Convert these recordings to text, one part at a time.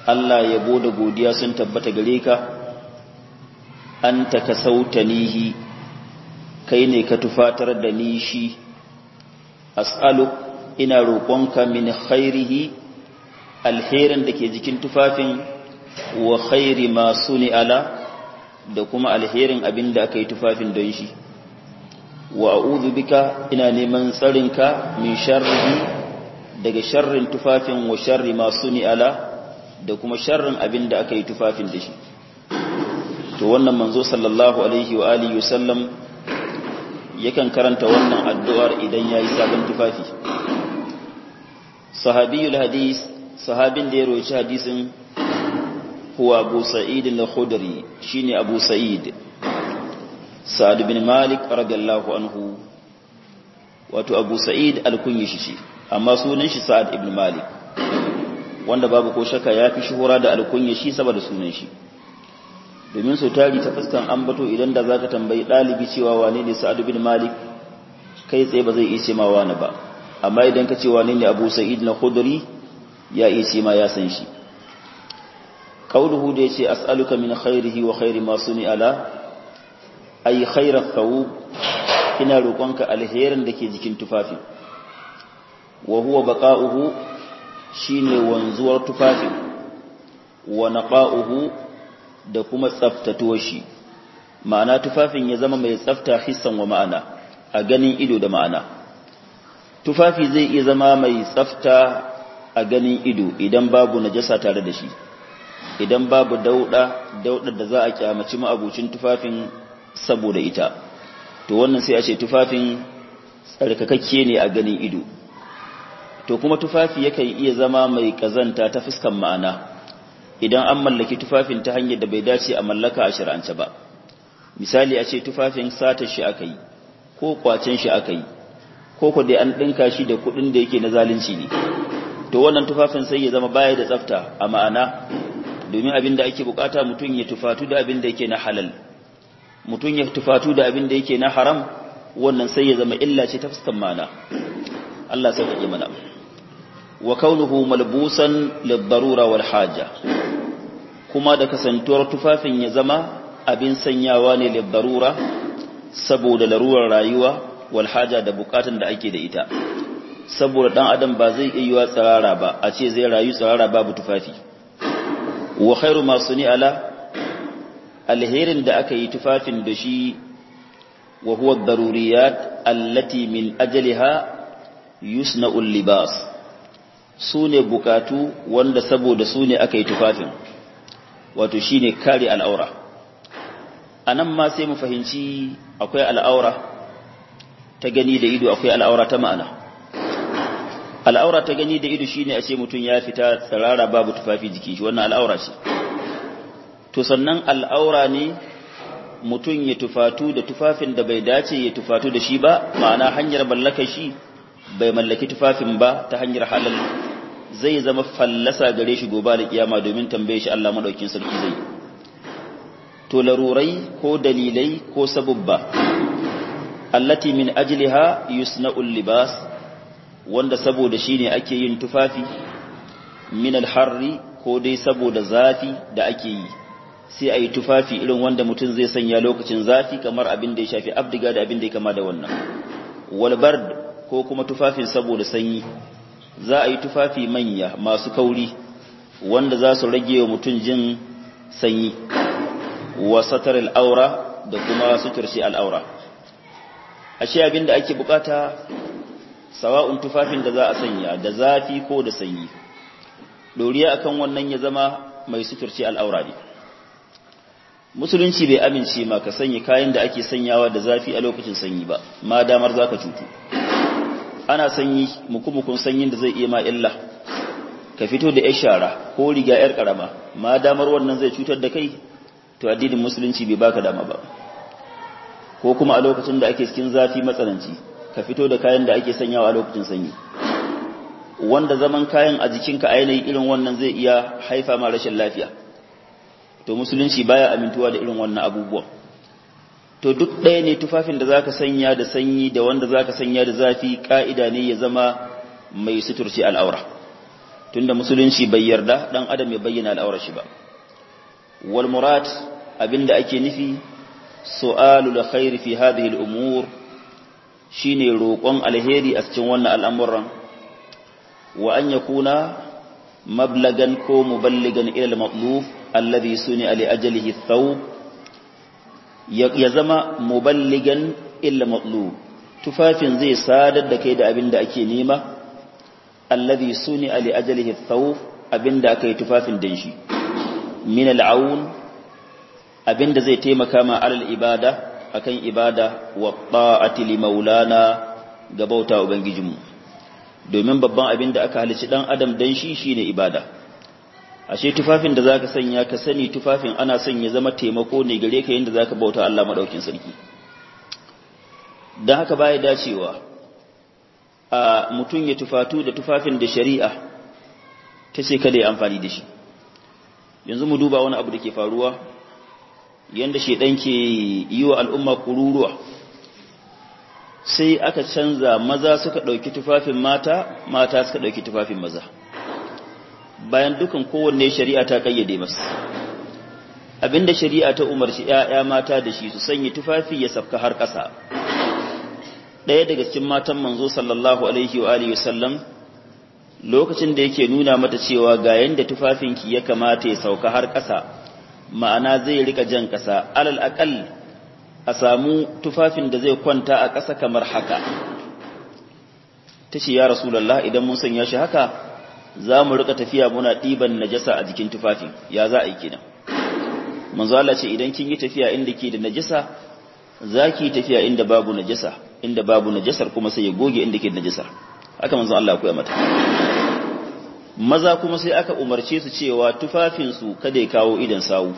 Allah yabo da godiya sun tabbata gare ka anta kasautanihi kai ne ka tufatar da ni shi as'alu ina roƙonka min khairihi alherin da ke jikin tufafin wa khairi ma suni ala da kuma alherin abin da aka yi tufafin don shi wa a'udhu bika ina neman tsarinka min sharrihi daga sharrin tufafin wa sharri ma suni ala da kuma sharrin abin da aka yi tufafin da shi to wannan manzo sallallahu alaihi wa alihi wasallam yakan karanta wannan addu'ar idan yayi sabon tufafi sahabiyul hadis sahabin da ya roci hadisin huwa abu sa'id al-khudri shine abu sa'id sa'ad bin malik radiyallahu anhu wato abu sa'id al-kunyi shi amma sunan shi sa'ad ibn malik wanda babu ko shakka ya fi shuhura da alkunya shi saboda sunan shi domin sau tari ta fuskan ambato idan da zaka tambayi ɗalibi cewa wane ne sa'ad bin malik kai tsaye ba zai iya ce ma wani ba amma idan ka ce wane ne abu sa'id na khudri ya iya ce ma ya san shi qauluhu da yace as'aluka min khairihi wa khairi ma suni ala ay khairat thawb ina roƙonka alherin da ke jikin tufafi wa huwa baqa'uhu shine wanzuwar tufafin wa naqa'uhu da kuma tsaftatuwar shi ma'ana tufafin ya zama mai tsafta hissan wa ma'ana a ganin ido da ma'ana tufafi zai iya zama mai tsafta a ganin ido idan babu najasa tare da shi idan babu dauda daudar da za a kyamaci ma'abucin tufafin saboda ita to wannan sai a ce tufafin tsarkakakke ne a ganin ido to kuma tufafi yakan iya zama mai kazanta ta fuskan ma'ana idan an mallaki tufafin ta hanyar da bai dace a mallaka a shir'ance ba misali a ce tufafin sata shi aka yi ko kwacen shi aka yi ko ko dai an dinka shi da kudin da yake na zalunci ne to wannan tufafin sai ya zama baya da tsafta a ma'ana domin abin da ake bukata mutum ya tufatu da abin da yake na halal mutum ya tufatu da abin da yake na haram wannan sai ya zama illa ce ta fuskan ma'ana Allah sai ya mana wa kaunuhu malbusan lid-darura wal haja kuma da kasantuwar tufafin ya zama abin sanyawa ne lid-darura saboda larurar rayuwa wal haja da bukatun da ake da ita saboda dan adam ba zai iya yiwa tsarara ba a ce zai rayu tsarara babu tufafi wa khairu ma suni ala alherin da aka yi tufafin da shi wa huwa ad-daruriyat allati min ajliha yusna'ul libas su ne bukatu wanda saboda su ne aka yi tufafin wato shi ne kare al'aura a nan ma sai mu fahimci akwai al'aura ta gani da ido akwai al'aura ta ma'ana al'aura ta gani da ido shi ne a ce mutum ya fita tsirara babu tufafi jikin shi wannan al'aura ce to sannan al'aura ne mutum ya tufatu da tufafin da bai dace ya tufatu da shi ba ma'ana hanyar mallakar shi bai mallaki tufafin ba ta hanyar halal zai zama fallasa gare shi gobe da kiyama domin tambaye shi Allah madaukin sarki zai to larurai ko dalilai ko sabubba allati min ajliha yusna'ul libas wanda saboda shine ake yin tufafi min alharri ko dai saboda zafi da ake yi sai a yi tufafi irin wanda mutum zai sanya lokacin zafi kamar abin da ya shafi abdiga da abin da ya kama da wannan walbard ko kuma tufafin saboda sanyi za a yi tufafi manya masu kauri wanda za su rage wa mutum jin sanyi wa satar al'aura da kuma suturci al'aura ashe abin da ake bukata sawa'un tufafin da za a sanya da zafi ko da sanyi doriya akan wannan ya zama mai suturci al'aura ne musulunci bai amince ma ka sanya kayan da ake sanyawa da zafi a lokacin sanyi ba ma damar za ka cutu ana sanyi mukumukun sanyin da zai iya ma illa ka fito da 'yar shara ko riga 'yar karama ma damar wannan zai cutar da kai to addinin musulunci bai baka dama ba ko kuma a lokacin da ake cikin zafi matsananci ka fito da kayan da ake sanyawa a lokacin sanyi wanda zaman kayan a jikinka ainihin irin wannan zai iya haifa ma rashin lafiya to musulunci baya amintuwa da irin wannan abubuwan to duk ɗaya ne tufafin da zaka sanya da sanyi da wanda zaka sanya da zafi ka'ida ne ya zama mai suturci al'aura tunda musulunci bai yarda dan adam ya bayyana al'aurar shi ba wal murad abinda ake nufi su'alul khair fi hadhihi al umur shine roƙon alheri a cikin wannan al'amuran wa an yakuna mablagan ko muballigan ila al matlub alladhi suni li ajalihi thawb ya zama muballigan illa matlub tufafin zai sadar da kai da abinda ake nema alladhi suni li ajalihi thawb abinda aka yi tufafin dan shi min al'aun abinda zai taimaka ma alal ibada akan ibada wa ta'ati li maulana ga bauta ubangijinmu domin babban abinda aka halici dan adam dan shi shine ibada ashe tufafin da zaka sanya ka sani tufafin ana son ya zama taimako ne gare ka yanda zaka bauta Allah madaukin sarki dan haka baya dacewa a mutun ya tufatu da tufafin da shari'a ta ce kada ya amfani da shi yanzu mu duba wani abu da ke faruwa yanda shedan ke yi wa al'umma kururuwa sai aka canza maza suka ɗauki tufafin mata mata suka ɗauki tufafin maza bayan dukan kowanne shari'a ta kayyade masa abinda shari'a ta umarci ‘ya'ya mata da shi su sanya tufafi ya safka har ƙasa ɗaya daga cikin matan manzo sallallahu alaihi wa alihi wasallam lokacin da yake nuna mata cewa ga yanda tufafinki ya kamata ya sauka har ƙasa ma'ana zai rika jan ƙasa alal aqal a samu tufafin da zai kwanta a ƙasa kamar haka tace ya rasulullah idan mun sanya shi haka za mu rika tafiya muna ɗiban najasa a jikin tufafin ya za a yi kenan manzo Allah ce idan kin yi tafiya inda ke da najasa za ki tafiya inda babu najasa inda babu najasar kuma sai ya goge inda ke da najasar haka manzo Allah ya koya mata maza kuma sai aka umarce su cewa tufafinsu kada ya kawo idan sawu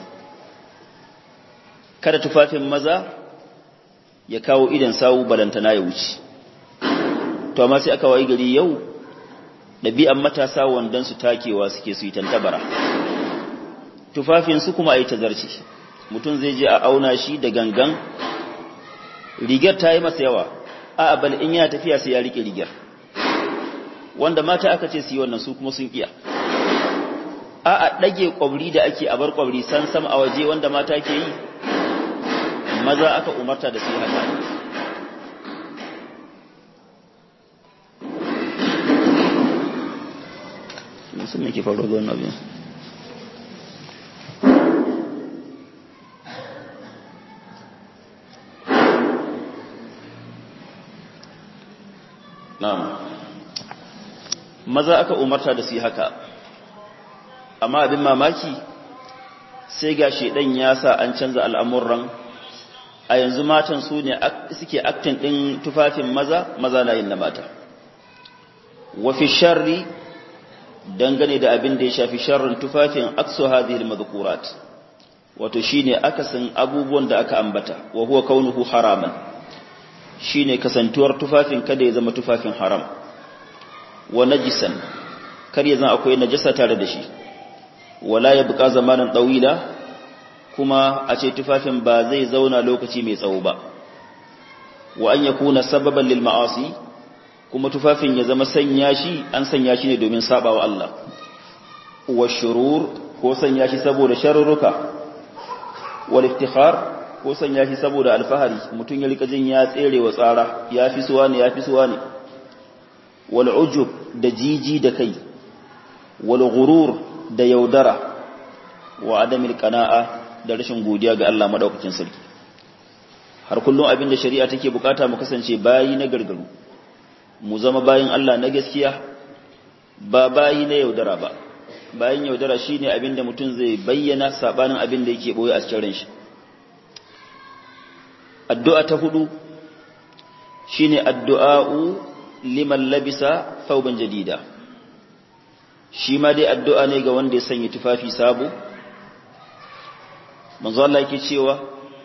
kada tufafin maza ya kawo idan sawu balantana ya wuce to amma sai aka wayi gari yau ɗabi'an matasa wandan su takewa suke su yi tantabara tufafinsu kuma a yi tazarci mutum zai je a auna shi da gangan rigar ta yi masa yawa a bal in ya tafiya sai ya rike rigar wanda mata aka ce su yi wannan su kuma sun iya a a ɗage ƙwabri da ake a bar ƙwabri san sam a waje wanda mata ke yi maza aka umarta da su yi haka musamman ke faruwa ga wannan abin na'am maza aka umarta da su haka amma abin mamaki sai ga shedan ya sa an canza al'amuran a yanzu matan su ne suke aktin ɗin tufafin maza maza na yin na mata wafi sharri dangane da abin da ya shafi sharrin tufafin aksu hadhihi al wato shine akasin abubuwan da aka ambata wa huwa kaunuhu haraman shine kasantuwar tufafin kada ya zama tufafin haram wa najisan kar ya zama akwai najasa tare da shi wala ya buƙa zamanin ɗawila kuma a ce tufafin ba zai zauna lokaci mai tsawo ba wa an yakuna sababan lil ma'asi kuma tufafin ya zama sanya shi an sanya shi ne domin sabawa Allah wa shurur ko sanya shi saboda sharruka wal iftikhar ko sanya shi saboda alfahari mutum ya rika jin ya tsere wa tsara ya fi suwa ne ya fi suwa ne wal ujub da jiji da kai wal ghurur da yaudara wa adamil qana'a da rashin godiya ga Allah madaukakin sarki har kullum abin da shari'a take bukata mu kasance bayi na gargaru mu zama bayin Allah na gaskiya ba bayi na yaudara ba bayin yaudara shine abin da mutum zai bayyana sabanin abin da yake boye a cikin ran shi addu'a ta hudu shine addu'a'u liman labisa thawban jadida shi ma dai addu'a ne ga wanda ya sanya tufafi sabo manzo Allah yake cewa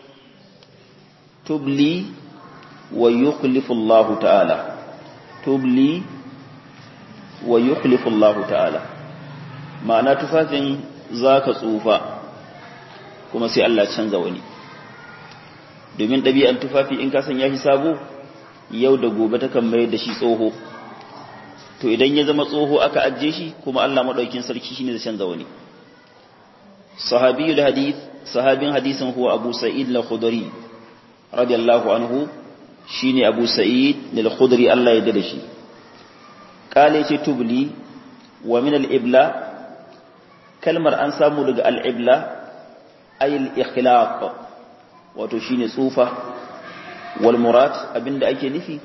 tubli wa yukhlifu Allah ta'ala tubli wa yukhlifu Allah ta'ala ma'ana tufafin zaka tsufa kuma sai Allah canza wani domin ɗabi'an tufafi in ka sanya shi sabo yau da gobe takan mai da shi tsoho to idan ya zama tsoho aka ajiye shi kuma Allah madaukin sarki shine zai canza wani sahabiyul hadith sahabin hadisin huwa Abu Sa'id al-Khudri radiyallahu anhu shine Abu Sa'id al-Khudri Allah ya dade shi kale ce tubli wa min al-ibla kalmar an samu daga al-ibla ay al-ikhlaq wato shine tsufa wal murad abinda ake nufi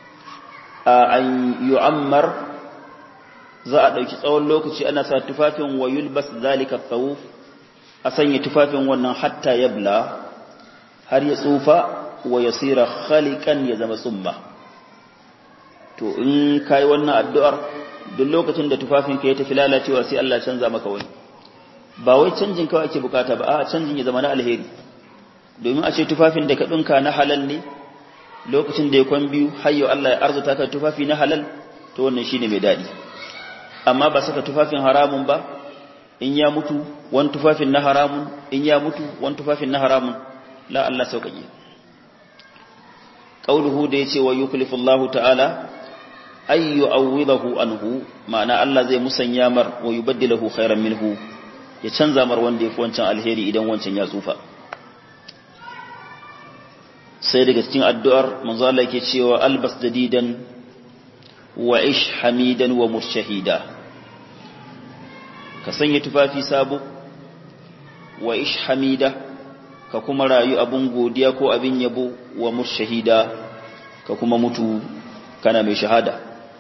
an yu'ammar za a ɗauki tsawon lokaci ana sa tufafin wa yulbas zalika thawuf a sanya tufafin wannan hatta yabla har ya tsufa wa yasira khaliqan ya zama tsumma to in kai wannan addu'ar duk lokacin da tufafin ka ya tafi lalacewa sai Allah canza maka wani ba wai canjin kawai ake bukata ba a canjin ya zama na alheri domin a ce tufafin da ka dinka na halal ne lokacin da ya kwan biyu hayyo Allah ya arzuta ka tufafi na halal to wannan shine mai dadi amma ba saka tufafin haramun ba in ya mutu wani tufafin na haramun in ya mutu wani tufafin na haramun la Allah sauƙaƙe qauluhu da yace wa yuklifu Allah ta'ala ay yu'awwidahu anhu ma'ana Allah zai musanya mar wa yubaddilahu khairan minhu ya canza mar wanda yafi wancan alheri idan wancan ya tsufa sai daga cikin addu'ar manzo Allah yake cewa albas dadidan wa ish hamidan wa murshahida ka sanya tufafi sabo wa ish hamida ka kuma rayu abun godiya ko abin yabo wa murshahida ka kuma mutu kana mai shahada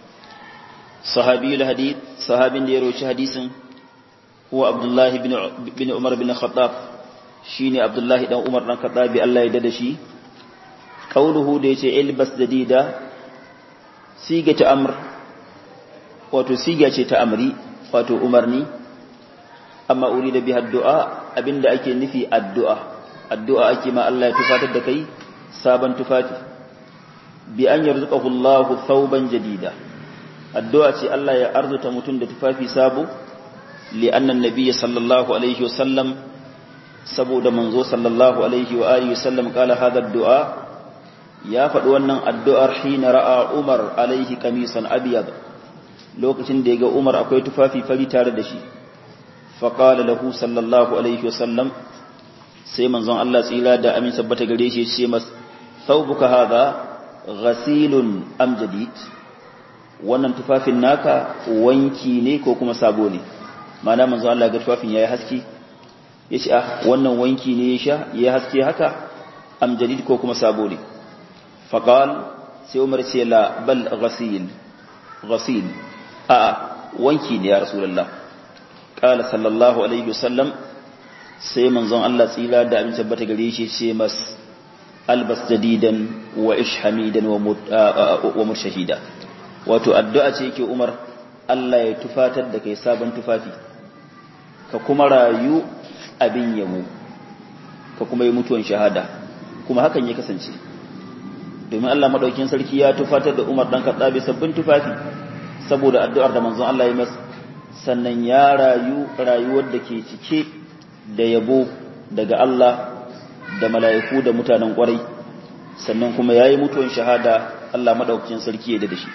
sahabiyul hadith sahabin da ya roci hadisin huwa abdullahi bin umar bin khattab shine abdullahi dan umar dan khattabi Allah ya dada shi kauluhu da yace ilbas dadida siga ta amr wato siga ce ta amri wato umarni amma urida biha addu'a abinda ake nufi addu'a addu'a ake ma Allah ya tufatar da kai sabon tufafi bi an yarzuqahu Allah thawban jadida addu'a ce Allah ya arzuta mutum da tufafi sabo li anna nabiy sallallahu alaihi wasallam saboda manzo sallallahu alaihi wa alihi wasallam kala hada addu'a ya faɗi wannan addu'ar hina ra'a Umar alaihi kamisan abiyad lokacin da ya ga Umar akwai tufafi fari tare da shi faƙala lahu sallallahu alaihi wasallam sai manzon Allah tsira da amin sabbata gare shi ce mas thawbuka hadha ghasilun am jadid wannan tufafin naka wanki ne ko kuma sabo ne ma'ana manzon Allah ga tufafin yayi haske yace ah wannan wanki ne ya sha yayi haske haka am jadid ko kuma sabo ne فقال sai Umar ce la bal ghasil ghasil a wanki ne ya rasulullah qala sallallahu alaihi wasallam sai manzon Allah tsira da abin tabbata gare shi ce mas albas jadidan wa ish hamidan wa murshahida wato addu'a ce yake Umar Allah ya tufatar da kai sabon tufafi ka kuma rayu abin yamo ka kuma yi mutuwan shahada kuma hakan ya kasance domin Allah madaukin sarki ya tufatar da Umar dan Khattabi sabbin tufafi saboda addu'ar da manzon Allah ya masa sannan ya rayu rayuwar da ke cike da yabo daga Allah da mala'iku da mutanen kwarai sannan kuma yayi mutuwan shahada Allah madaukin sarki ya da shi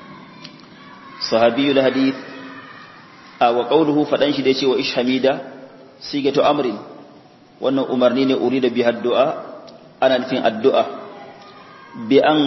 sahabiyul hadith a wa qawluhu fadan shi da yace wa ishhamida sigatu amrin wannan umarni ne urida bi addu'a ana nufin addu'a bi an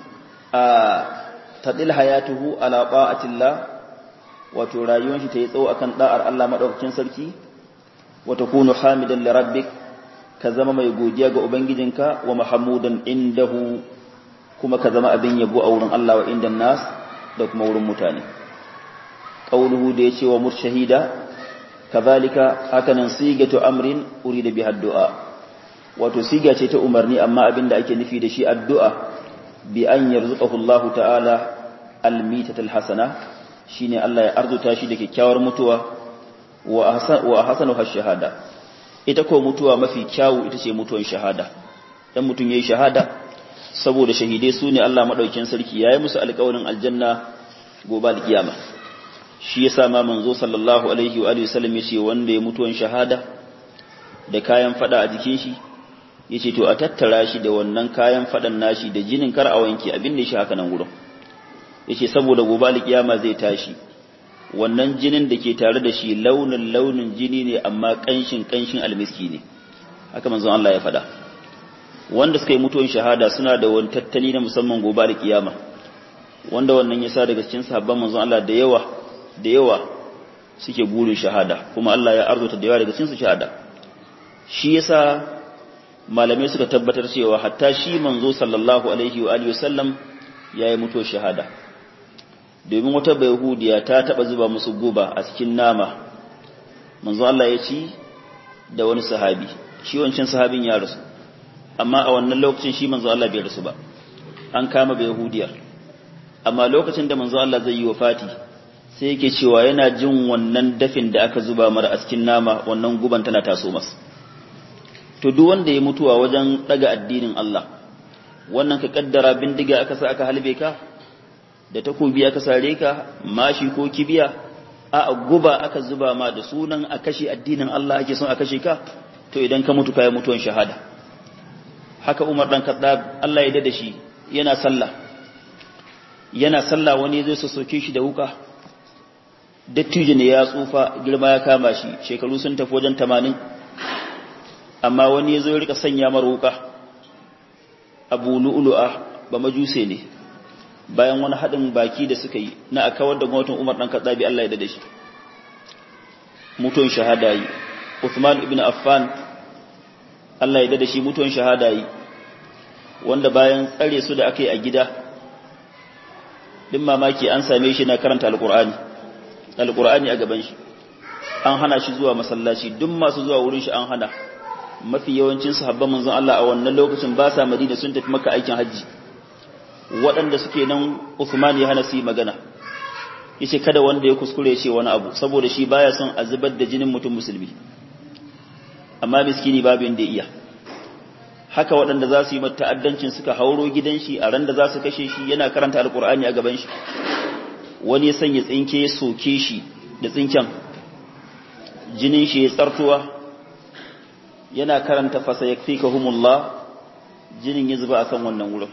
tadil hayatuhu ala ta'atillah wato rayuwar shi ta yi tsawo akan da'ar Allah madaukakin sarki wa takunu hamidan li rabbik ka zama mai godiya ga ubangijinka wa mahmudan indahu kuma ka zama abin yabo a wurin Allah wa indan nas da kuma wurin mutane qauluhu da yace wa murshahida kazalika hakanan sigatu amrin urida biha du'a wato siga ce ta umarni amma abin da ake nufi da shi addu'a bi an yarzuqahu Allah ta'ala almitatal hasana shine Allah ya arzuta shi da kyakkyawar mutuwa wa ahsan wa ahsanu shahada ita ko mutuwa mafi kyawu ita ce mutuwan shahada dan mutun yayi shahada saboda shahidai su ne Allah madaukakin sarki yayi musu alƙawarin aljanna gobe alkiyama shi yasa ma manzo sallallahu alaihi wa alihi wasallam yace wanda ya mutuwan shahada da kayan fada a jikin shi yace to a tattara shi da wannan kayan fadan nashi da jinin kar a wanke abin da shi haka nan gurin yace saboda gobe alkiyama zai tashi wannan jinin da ke tare da shi launin launin jini ne amma kanshin kanshin almiski ne haka manzon Allah ya faɗa wanda suka yi mutuwan shahada suna da wani tattali na musamman gobe alkiyama wanda wannan yasa daga cikin sahabban manzon Allah da yawa da yawa suke burin shahada kuma Allah ya arzuta da yawa daga cikin su shahada shi yasa malamai suka tabbatar cewa hatta shi manzo sallallahu alaihi wa alihi wasallam yayi mutuwar shahada domin wata bayahudiya ta taba zuba musu guba a cikin nama manzo Allah ya ci da wani sahabi shi wancan sahabin ya rasu amma a wannan lokacin shi manzo Allah bai rasu ba an kama bayahudiyar amma lokacin da manzo Allah zai yi wafati sai yake cewa yana jin wannan dafin da aka zuba mara a cikin nama wannan guban tana taso masa to duk wanda ya mutuwa wajen daga addinin Allah wannan ka kaddara bindiga aka sa aka halbe ka da takobi aka sare ka mashi ko kibiya a guba aka zuba ma da sunan a kashe addinin Allah ake son a kashe ka to idan ka mutu kai mutuwan shahada haka Umar dan Khattab Allah ya dade shi yana sallah yana sallah wani zai soke shi da wuka dattijo ne ya tsufa girma ya kama shi shekaru sun tafi wajen 80 amma wani ya zo ya rika sanya mar wuka abu lu'lu'a ba majuse ne bayan wani haɗin baki da suka yi na a kawar da gwamnatin umar ɗan katsabi Allah ya dade shi mutuwan shahada yi Uthman ibn Affan Allah ya dade shi mutuwan shahada yi wanda bayan tsare su da aka yi a gida din mamaki an same shi na karanta alqur'ani alqur'ani a gaban shi an hana shi zuwa masallaci duk masu zuwa wurin shi an hana mafi yawancin sahabban manzon Allah a wannan lokacin ba sa Madina sun tafi maka aikin haji waɗanda suke nan Uthman ya hana su yi magana yace kada wanda ya kuskure ce wani abu saboda shi baya son a zubar da jinin mutum musulmi amma miskini babu inda iya haka waɗanda za su yi mata ta'addancin suka hauro gidan shi a ran da za su kashe shi yana karanta alkur'ani a gaban shi wani ya sanya tsinke ya soke shi da tsinken jinin shi ya tsartuwa yana karanta fasa ya fi kahumullah jinin ya zuba akan wannan wurin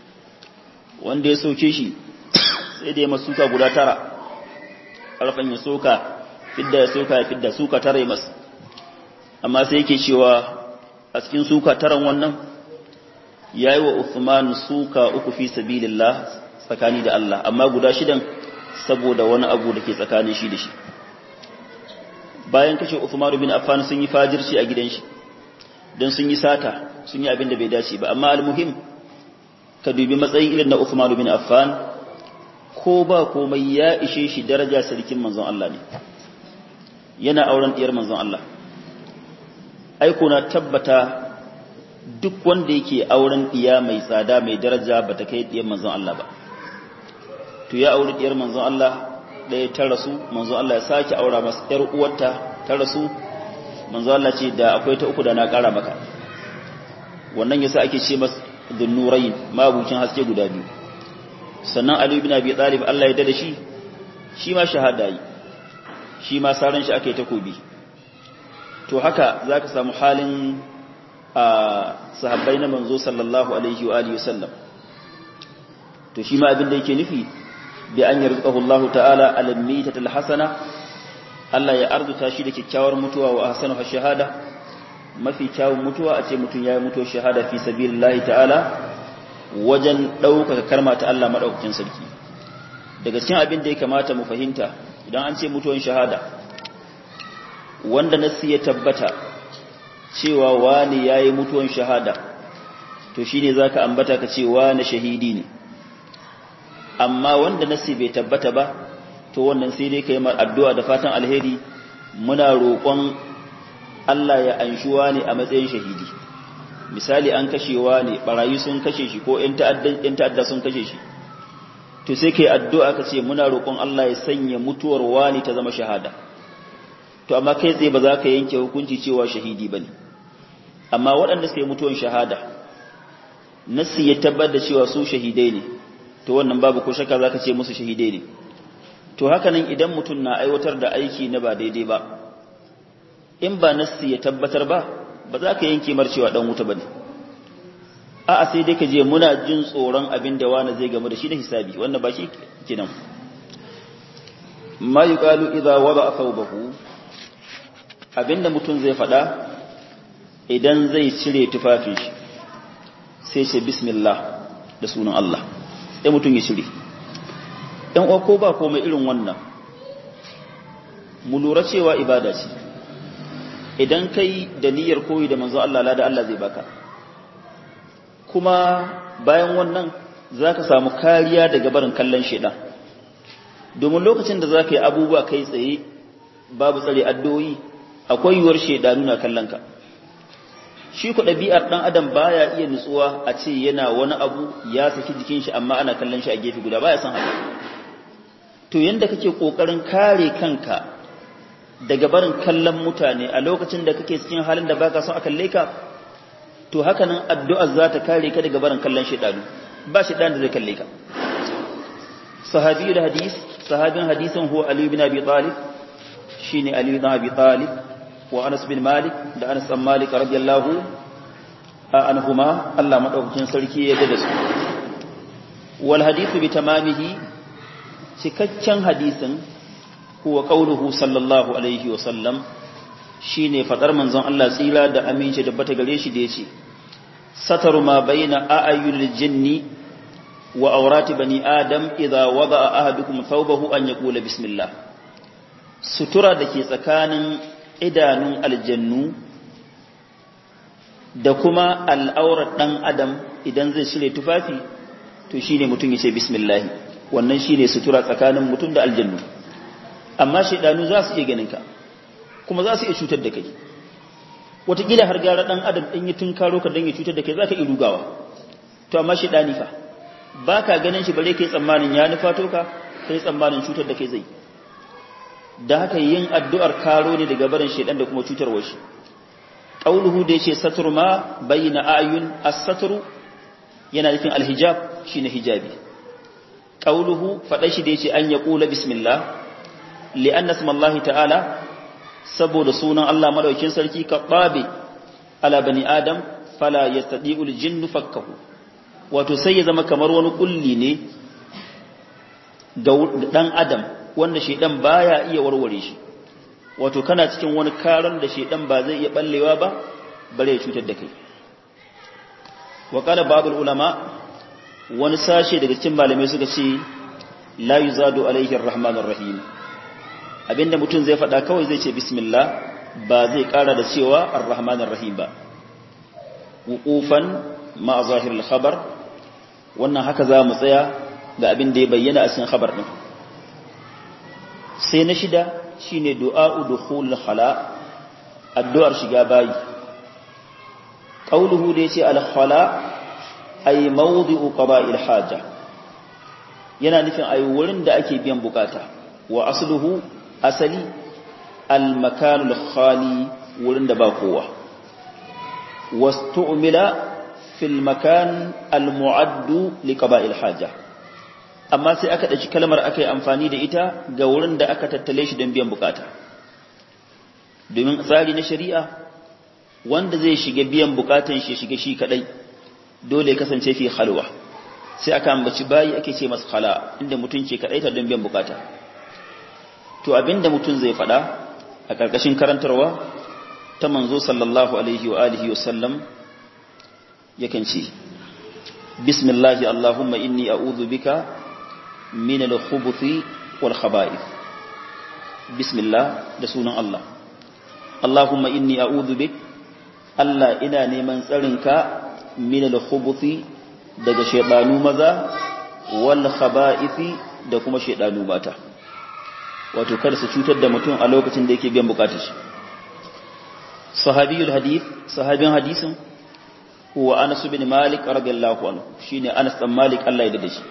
wanda ya soke shi sai da ya masuka guda tara ƙarfin ya soka fidda ya soka ya fidda suka tara ya masu amma sai yake cewa a cikin suka taran wannan ya yi wa Uthman suka uku fi sabilillah tsakani da Allah amma guda shidan saboda wani abu da ke tsakanin shi da shi bayan kashe Uthman bin Affan sun yi fajirci a gidan shi don sun yi sata sun yi abin da bai dace ba amma almuhim ka dubi matsayin irin na Uthman bin Affan ko ba komai ya ishe shi daraja sarkin manzon Allah ne yana auren diyar manzon Allah aiko na tabbata duk wanda yake auren diya mai tsada mai daraja ba ta kai diyar manzon Allah ba to ya auri diyar manzon Allah ɗaya ta rasu manzon Allah ya sake aura masa yar uwarta ta rasu manzon Allah ce da akwai ta uku da na ƙara maka wannan yasa ake ce masa dhunnurayn mabucin haske guda biyu sannan Ali ibn Abi Talib Allah ya dada shi shi ma shahada yi shi ma saran shi ake takobi to haka zaka samu halin a sahabbai na manzo sallallahu alaihi wa alihi wasallam to shi ma abin da yake nufi bi an yarzuqahu Allah ta'ala al-mitatul hasana Allah ya arzuta shi da kyakkyawar mutuwa wa ahsanu shahada mafi kyawun mutuwa a ce mutum yayi mutuwar shahada fi sabilillahi ta'ala wajen ɗaukaka karma ta Allah maɗaukakin sarki daga cikin abin da ya kamata mu fahimta idan an ce mutuwan shahada wanda nassi ya tabbata cewa wani ya yi mutuwan shahada to shi ne za ka ambata ka ce wani shahidi ne amma wanda nassi bai tabbata ba to wannan sai dai ka yi addu'a da fatan alheri muna roƙon Allah ya anshuwa ne a matsayin shahidi misali an kashewa ne barayi sun kashe shi ko ‘yan ta'adda sun kashe shi to sai kai addu'a ka ce muna roƙon Allah ya sanya mutuwar wani ta zama shahada to amma kai tsaye ba za ka yanke hukunci cewa shahidi ba ne amma waɗanda suka yi mutuwar shahada nassi ya tabbar da cewa su shahidai ne to wannan babu ko shaka za ka ce musu shahidai ne to haka nan idan mutum na aiwatar da aiki na ba daidai ba in ba nassi ya tabbatar ba ba za ka yanke mar cewa dan wuta bane a'a sai dai ka je muna jin tsoron abin da wani zai gamu da shi na hisabi wannan ba shi kenan ma yuqalu idza wada thawbahu abinda mutum zai faɗa idan zai cire tufafin shi sai ce bismillah da sunan Allah sai mutum ya cire ɗan uwa ko ba komai irin wannan mu lura cewa ibada ce idan kai da niyyar koyi da manzo Allah lada Allah zai baka kuma bayan wannan zaka samu kariya daga barin kallon shedan domin lokacin da zaka yi abubuwa kai tsaye babu tsare addu'o'i akwai yiwuwar shedanu na kallon ka shi ku ɗabi'ar ɗan adam baya iya nutsuwa a ce yana wani abu ya saki jikin shi amma ana kallon shi a gefe guda baya san haka to yanda kake kokarin kare kanka daga barin kallon mutane a lokacin da kake cikin halin da baka son a kalle ka to haka nan addu'ar za ta kare ka daga barin kallon shedanu ba shedan da zai kalle ka sahabi da hadis sahabin hadisin huwa ali bin abi talib shine ali bin abi talib wa anas bin malik da anas bin malik radiyallahu anhuma Allah madaukakin sarki ya da su wal hadithu bi tamamihi cikakken hadisin huwa qauluhu sallallahu alaihi wa sallam shine fadar manzon Allah tsira da aminci da bata gare shi da yace sataru ma baina a'yunil jinni wa awrati bani adam idza wada'a ahadukum thawbahu an yaqula bismillah sutura dake tsakanin idanun aljannu da kuma al'aurar dan adam idan zai shirye tufafi to shine mutum yace bismillah wannan shine sutura tsakanin mutum da aljannu amma shaidanu za su iya ganin ka kuma za su iya cutar da kai wataƙila har gara ɗan adam ɗin yi tunkaro ka don ya cutar da kai za ka iya rugawa to amma shaidani fa ba ka ganin shi bare kai tsammanin ya nufa to ka kai tsammanin cutar da kai zai da haka yin addu'ar karo ne daga barin shaidan da kuma cutarwar shi qauluhu da yace satru ma bayna ayun as-satru yana nufin alhijab shine hijabi qauluhu fada shi da yace an yaqula bismillah li'an nasmallahi ta'ala saboda sunan Allah madaukin sarki ka babe ala bani adam fala yastadi'ul jinnu fakkahu wato sai ya zama kamar wani kulli ne ga dan adam wanda shedan baya iya warware shi wato kana cikin wani karan da shedan ba zai iya ballewa ba bare ya cutar da kai wa qala ba'dul ulama wani sashe daga cikin malamai suka ce la yuzadu alaihi arrahmanur rahim abinda mutum zai faɗa kawai zai ce bismillah ba zai ƙara da cewa ar-rahmanir rahim ba wuqufan ma zahirul khabar wannan haka za mu tsaya ga abin da ya bayyana a cikin khabar din sai na shida shine du'a'u dukhul khala addu'ar shiga bayi qauluhu da yace al-khala ay mawdi'u qada'il haja yana nufin ayi wurin da ake biyan bukata wa asluhu asali al-makanul khali wurin da ba kowa wastu'mila fil makan al-mu'addu liqaba'il haja amma sai aka dace kalmar aka yi amfani da ita ga wurin da aka tattale shi don biyan bukata domin tsari na shari'a wanda zai shiga biyan bukatan shi shiga shi kadai dole ya kasance fi halwa sai aka ambaci bayi ake ce masa khala inda mutum ke kadai ta don biyan bukata to abinda mutum zai faɗa a ƙarƙashin karantarwa ta manzo sallallahu alaihi wa alihi wa sallam yakan ce bismillahi allahumma inni a'udhu bika min al-khubuthi wal khaba'ith bismillah da sunan Allah allahumma inni a'udhu bik Allah ina neman tsarinka min al-khubuthi daga shaytanu maza wal khaba'ithi da kuma shaytanu mata wato kada su cutar da mutum a lokacin da yake biyan bukatar shi sahabiyul hadith sahabin hadisin huwa Anas bin Malik radiyallahu anhu shine Anas dan Malik Allah ya dade shi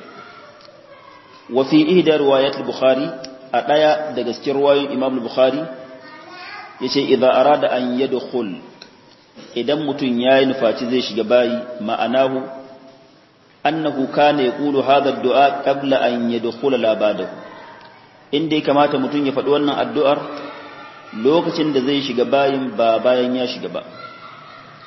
wa fi ihda riwayat al-Bukhari a daya daga cikin riwayoyin Imam al-Bukhari yace idza arada an yadkhul idan mutum yayi nufaci zai shiga bayi ma'anahu annahu kana yaqulu hadha ad-du'a qabla an yadkhula la ba'dahu inda ya kamata mutum ya faɗi wannan addu'ar lokacin da zai shiga bayin ba bayan ya shiga ba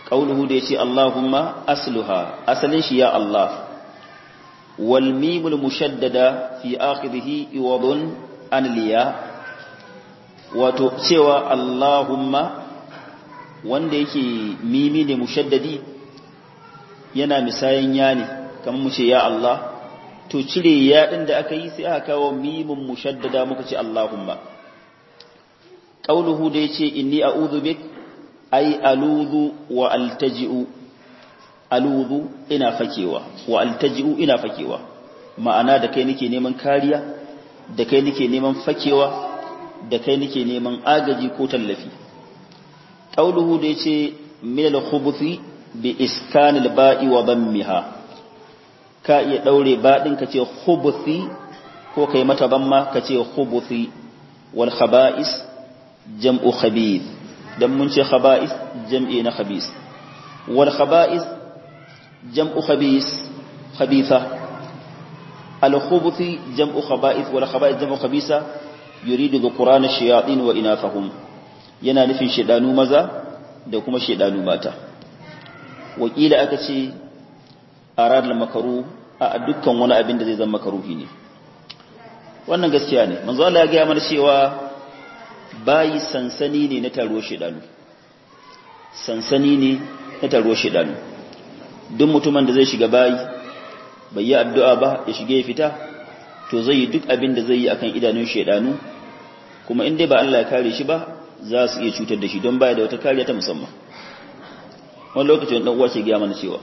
qauluhu da yace Allahumma asluha asalin shi ya Allah wal mimul mushaddada fi akhirih iwadun an liya wato cewa Allahumma wanda yake mimi ne mushaddadi yana misayan ya ne kamar mu ce ya Allah to cire ya din da aka yi sai aka kawo mimun mushaddada muka ce Allahumma qauluhu da yace inni a'udhu bik ay aludhu wa altaji'u aludhu ina fakewa wa altaji'u ina fakewa ma'ana da kai nake neman kariya da kai nake neman fakewa da kai nake neman agaji ko tallafi qauluhu da yace min al-khubuthi bi iskan al-ba'i wa dammiha ka iya daure ba din ka ce khubuthi ko kai mata bamma ka ce khubuthi wal khaba'is jam'u khabith dan mun ce khaba'is jam'i na khabis wal khaba'is jam'u khabis khabitha al khubuthi jam'u khaba'ith wal khaba'is jam'u khabisa yuridu dhukuran ash-shayatin wa inathahum yana nufin shedanu maza da kuma shedanu mata wakila aka ce arad al-makaru a dukkan wani abin da zai zama makaruhi ne wannan gaskiya ne manzo Allah ya ga mana cewa bayi sansani ne na taro shedanu sansani ne na taro shedanu duk mutumin da zai shiga bayi bai yi addu'a ba ya shige ya fita to zai yi duk abin da zai yi akan idanun shedanu kuma in dai ba Allah ya kare shi ba za su iya cutar da shi don baya da wata kariya ta musamman wani lokacin dan uwa ke gaya mana cewa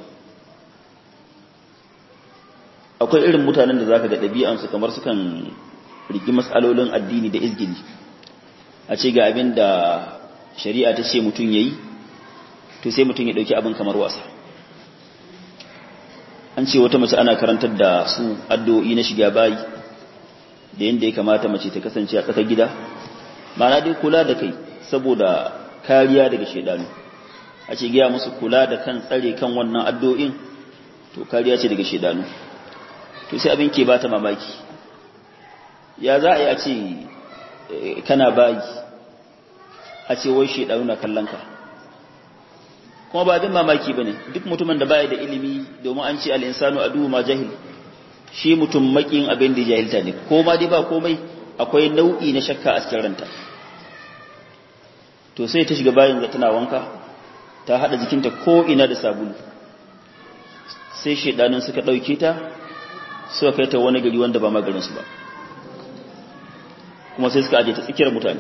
akwai irin mutanen da zaka ga ɗabi'ansu kamar sukan rigi matsalolin addini da izgili a ce ga abin da shari'a ta ce mutum yayi to sai mutum ya dauki abin kamar wasa an ce wata mace ana karantar da su addu'o'i na shiga bayi da yanda ya kamata mace ta kasance a tsakar gida ma'ana dai kula da kai saboda kariya daga shedanu a ce gaya musu kula da kan tsare kan wannan addu'o'in to kariya ce daga shedanu to sai abin ke bata mamaki ya za a yi a ce kana bayi a ce wai shedanu na kallon ka kuma ba abin mamaki ba ne duk mutumin da baya da ilimi domin an ce al'insanu a duhu ma jahil shi mutum makin abin da jahilta ne ko ma dai ba komai akwai nau'i na shakka a cikin ranta to sai ta shiga bayan da tana wanka ta hada jikinta ko ina da sabulu sai shedanin suka dauke ta suka kai ta wani gari wanda ba magarin su ba kuma sai suka aje ta tsakiyar mutane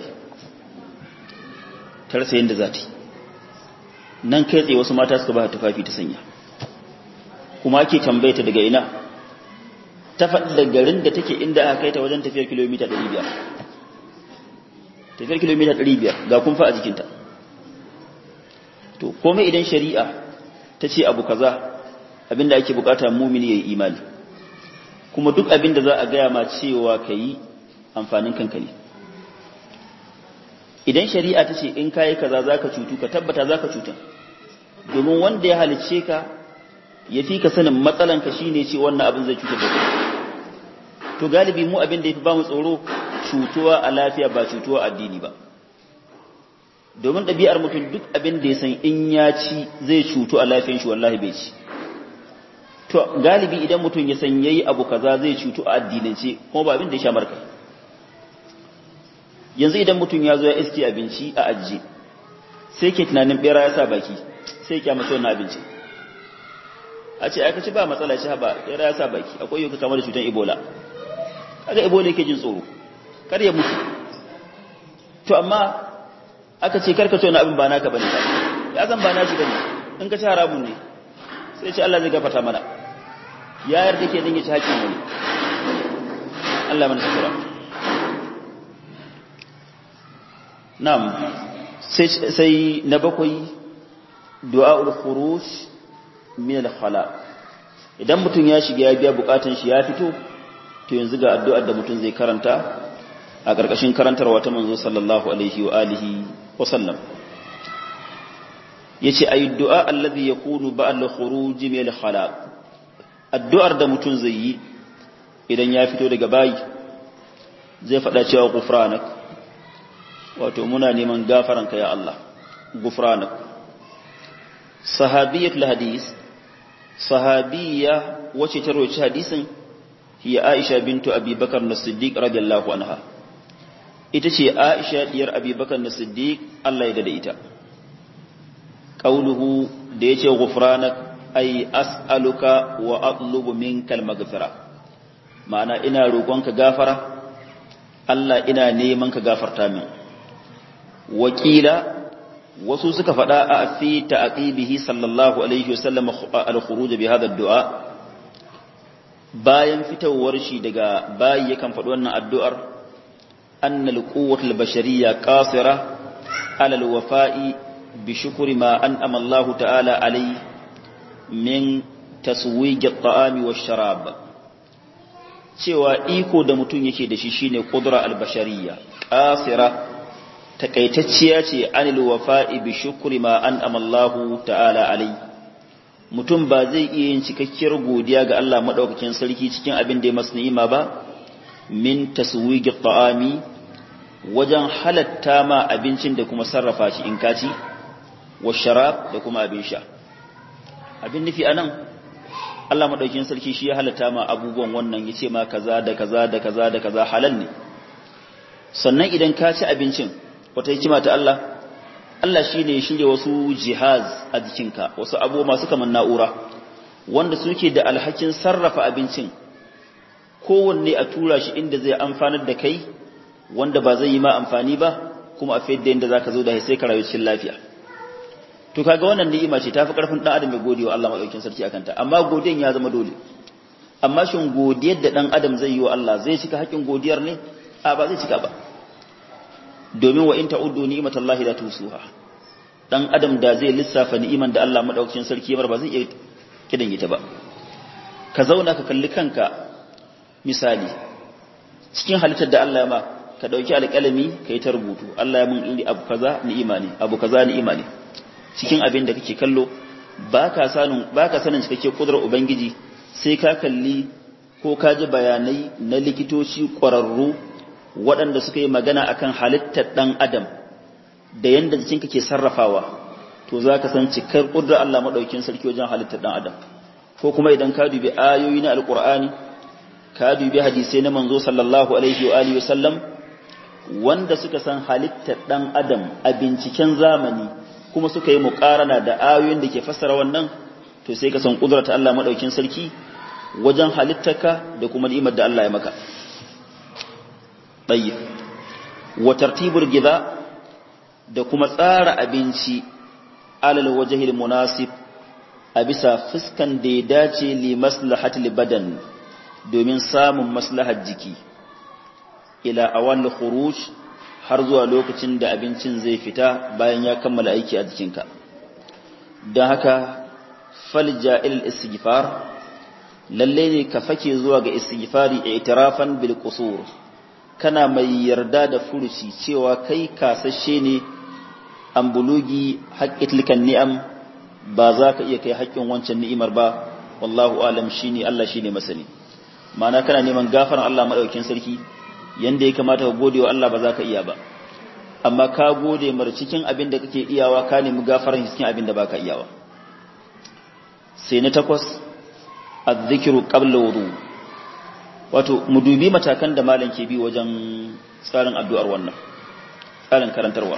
ta rasa yadda za ta yi nan kai tsaye wasu mata suka ba ta tufafi ta sanya kuma ake tambaye ta daga ina ta faɗi da garin da take inda aka kai ta wajen tafiyar kilomita 500 tafiyar kilomita 500 ga kumfa a jikinta to komai idan shari'a ta ce abu kaza abinda ake bukata mumini ya yi imani kuma duk abinda za a gaya ma cewa ka yi amfanin kanka ne idan shari'a ta ce in kayi kaza za ka cutu ka tabbata za ka cuta domin wanda ya halicce ka ya fi ka sanin matsalanka shi ne ce wannan abin zai cutar da kai to galibi mu abin da ya fi ba mu tsoro cutuwa a lafiya ba cutuwa addini ba domin ɗabi'ar mutum duk abin da ya san in ya ci zai cutu a lafiyan shi wallahi bai ci to galibi idan mutum ya san yayi abu kaza zai cutu a addinance kuma ba abin da ya sha marka yanzu idan mutum ya zo ya iske abinci a ajiye sai ke tunanin bera ya sa baki sai ya mace wannan abinci a ce aka ci ba matsala shi ba bera ya sa baki akwai yau kamar da cutar ebola kaga ebola yake jin tsoro kar ya mutu to amma aka ce karka ce wani abin ba naka bane ba ya san ba nashi bane in ka ci haramun ne sai ce Allah zai gafarta mana ya yarda ke dinga ci hakkin wani Allah mana shukura na'am sai sai na bakwai du'aul khuruj min al-khala idan mutum ya shiga ya biya bukatun shi ya fito to yanzu ga addu'ar da mutum zai karanta a ƙarƙashin karantarwa ta manzo sallallahu alaihi wa alihi wa sallam yace ayi du'a alladhi yakunu ba'da khuruj min al-khala addu'ar da mutum zai yi idan ya fito daga bayi zai faɗa cewa gufranak wato muna neman gafaranka ya Allah gufranak sahabiyatul hadis sahabiya wacce ta roci hadisin hiya Aisha bintu Abi Bakar as-Siddiq radiyallahu anha ita ce Aisha diyar Abi Bakar as-Siddiq Allah ya dade ita qauluhu da yace ghufranak ay as'aluka wa atlubu minkal maghfira ma'ana ina roƙonka gafara Allah ina neman ka gafarta min wakila wasu suka faɗa a fi ta'aqibihi sallallahu alaihi wasallam al-khuruj bi hadha ad-du'a bayan fitowar shi daga bayi yakan faɗi wannan addu'ar anna al-quwwatu al-bashariyya qasira ala al-wafa'i bi shukri ma an'ama Allah ta'ala alayhi min taswij at-ta'ami wash-sharab cewa iko da mutum yake da shi shine qudra al-bashariyya qasira takaitacciya ce anil wafa'i bi shukri ma an'ama Allah ta'ala alayhi mutum ba zai iya yin cikakkiyar godiya ga Allah maɗaukakin sarki cikin abin da ya masu ni'ima ba min taswigi ta'ami wajen halatta ma abincin da kuma sarrafa shi in kaci wa sharab da kuma abin sha abin nufi anan Allah maɗaukakin sarki shi ya halatta ma abubuwan wannan ya ce ma kaza da kaza da kaza da kaza halal ne sannan idan ka ci abincin wata hikima ta Allah Allah shi ne shirya wasu jihaz a jikinka wasu abu masu kamar na'ura wanda suke da alhakin sarrafa abincin kowanne a tura shi inda zai amfanar da kai wanda ba zai yi ma amfani ba kuma a fayar da yadda za ka zo da sai ka rayu cikin lafiya to kaga wannan ni'ima ce tafi karfin dan adam ya gode wa Allah madaukakin sarki akan ta amma godiyan ya zama dole amma shin godiyar da dan adam zai yi wa Allah zai cika haƙin godiyar ne a ba zai cika ba domin wa in ta'uddu ni'matallahi la tusuha dan adam da zai lissafa ni'iman da Allah madaukakin sarki ya ba zai iya kidan ita ba ka zauna ka kalli kanka misali cikin halittar da Allah ya ma ka dauki alƙalami kai ta rubutu Allah ya mun iri abu kaza ni'ima ne abu kaza ni'ima ne cikin abin da kake kallo baka sanin baka sanin cikakke kudurar ubangiji sai ka kalli ko ka ji bayanai na likitoci ƙwararru waɗanda suka yi magana akan halittar ɗan adam da yadda jikinka ke sarrafawa to za ka san cikar ƙudurar Allah maɗaukin sarki wajen halittar ɗan adam ko kuma idan ka dubi ayoyi na alƙur'ani ka dubi hadisai na manzo sallallahu alaihi wa alihi wasallam wanda suka san halittar ɗan adam a binciken zamani kuma suka yi muƙarana da ayoyin da ke fassara wannan to sai ka san ƙudurar ta Allah maɗaukin sarki wajen halittarka da kuma ni'imar da Allah ya maka ɗayyib wa tartibul gida da kuma tsara abinci alal wajhil munasib a bisa fuskan da ya dace li maslahatil badan domin samun maslahar jiki ila awal khuruj har zuwa lokacin da abincin zai fita bayan ya kammala aiki a jikinka don haka falja il istighfar lalle ne ka fake zuwa ga istighfari i'tirafan bil qusur kana mai yarda da furuci cewa kai kasashe ne an bulugi haƙƙitlikan ni'am ba za ka iya kai haƙƙin wancan ni'imar ba wallahu alam shine Allah shine masani ma'ana kana neman gafaran Allah madaukakin sarki yanda ya kamata ka gode wa Allah ba za ka iya ba amma ka gode mar cikin abin da kake iyawa ka nemi gafaran cikin abin da baka iyawa sai na takwas adh-dhikru qabla wudu wato mu dubi matakan da malam ke bi wajen tsarin addu'ar wannan tsarin karantarwa